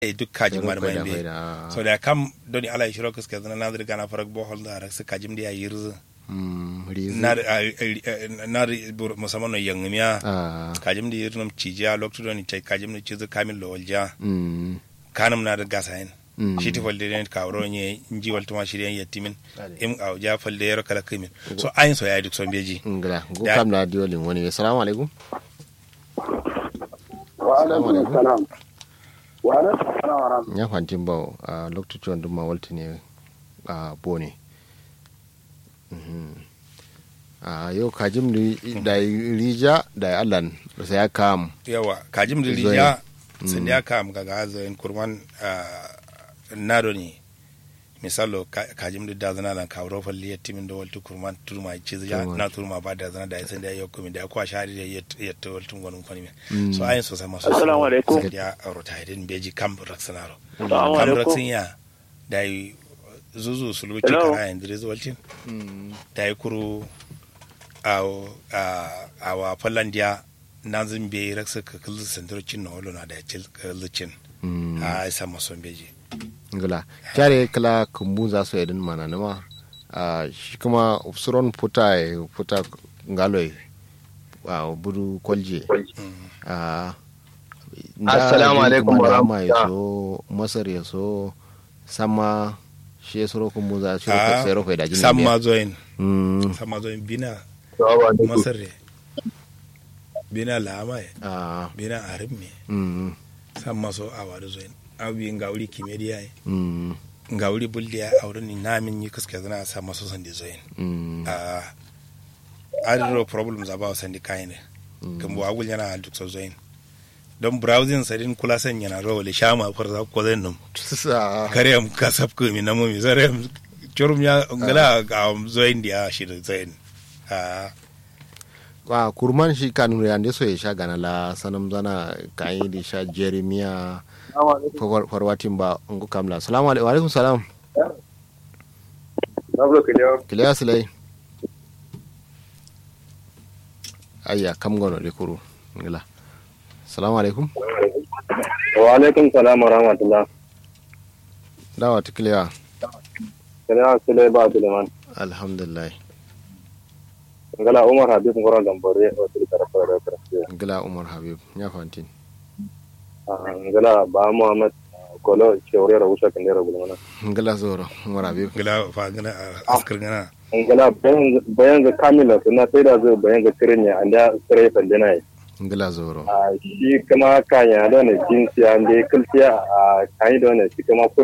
e duk kajim mar mai be so da kam doni ala shiro kus ke na nadir gana farak bo hol da rak kajim dia yirz nar nar musamman no yangmiya kajim di yirnum cijiya loktu doni tai kajim ni cizu kamil lo walja kanum na da gasa hen shi ti falde ne ka wuro nye nji waltu ma shiryen yatimin im au ja falde yaro kala kimin so ayin so yayi duk son beji ngala go kam na diolin wani assalamu alaikum wa alaikum salam wa alaikum salam wa rahmatullahi ya fantin ba a lokacin duk ma walti ne a bone a yau kajim da rija da allan sai ya kam yawa kajim da rija sun ya kam ga gazayin kurman nado ne misalo kajim da dazana lan kawro falli yattimin da waltu kurman turma ci ya na turma ba da zana da ya san da ya komi da ya kwa shari da yatta waltu gonun kwani so ayin so sama so assalamu alaikum ya rota hidin beji kam raksanaro kam raksin ya da yi zuzu sulbuci kara yin dire zuwalcin da yi kuru a wa fallandiya na zimbe raksa ka kalli sandarocin na walo na da ya cil kallicin a isa mason beji ngala kyare kala kumbu za su yadin mana nama a shi kuma suron puta puta ngaloi a buru kwalje a assalamu alaikum wa rahmatullahi ya so masar ya so sama shi ya suro kumbu za shi ka sai rofa da jini sama zoin sama zoin bina masar ne bina lama bina arim ne sama so awadu zoin awi ngawri kimediya ye mm. ngawri buldiya awre ni namin yi kaske zana sa maso sandi zoyin mm. uh, adiro problems about sandi kayne mm. kambo agul yana duk so zoyin don browsing sadin kula san yana ro le shama far za ko zan num kare am kasab ko mi namo mi zare am chorum ya ngala ga zoyin dia shi da zoyin uh, wa kurman shi kanu yande so ya sha gana la sanam zana kayi da sha jeremiah farwatin ba ngu kamla salamu alaikum wa alaikum salam kiliya silai ayya kam gono de kuru ngila salamu alaikum wa alaikum salam wa rahmatullah dawa ta kiliya kiliya silai ba suleiman alhamdulillah ngala umar habib ngoro gambore o tiri karafara da karafara ngila umar habib ya fantin ngala ba muhammad kolo cewre ra wusa kan dera gulmana ngala zoro umar habib ngala fa ngana askar ngana ngala bayan ga kamila suna sai da zai bayan ga tirinya anda sire fandina yi ngala zoro a shi kama kanya da ne jinsiya ande kulciya a kai da ne shi kama